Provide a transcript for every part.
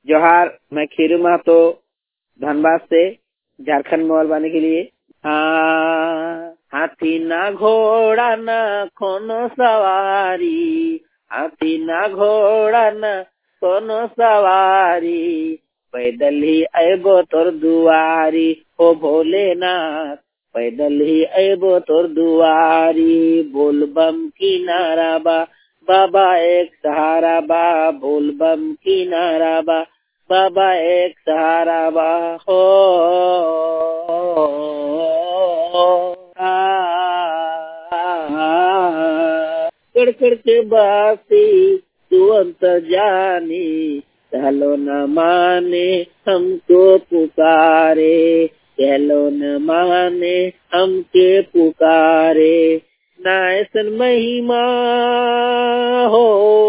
जोहार मैं खीरू महतो धनबाद से झारखंड मोबाइल बाने के लिए हाँ, हाथी ना घोड़ा ना कोनो सवारी हाथी ना घोड़ा ना कोनो सवारी पैदल ही अबो तोर दुआरी ओ भोलेनाथ पैदल ही अबो तोर दुआरी बोल बम किनारा बा बाबा एक सहारा बा बोल बम किनारा बा बाबा एक सहारा बा हो कड़कड़ के बासी तू अंत जानी चलो न माने हमको पुकारे चलो न माने हमके पुकारे नायसन महिमा हो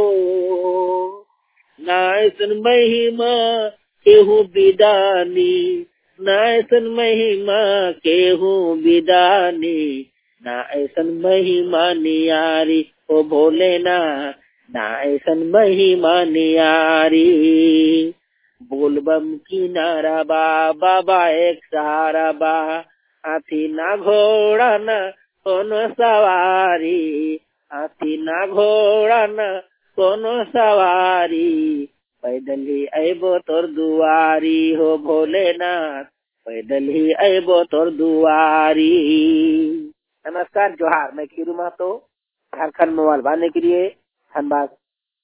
नायसन महिमा केहू बिदानी नायसन महिमा केहू बिदानी ना ऐसन महिमा नियारी ओ भोलेना ना ऐसन महिमा नियारी बोलबम किनारा बा बाबा एक सहारा बा हाथी ना घोड़ा ना कोनो सवारी हाथी ना घोड़ा ना कोनो सवारी पैदल ही अबो तोर दुआरी हो भोलेनाथ पैदल ही अबो तोर दुआरी नमस्कार जोहार मैं खीरू महतो झारखंड मोबाइल बाने के लिए धनबाद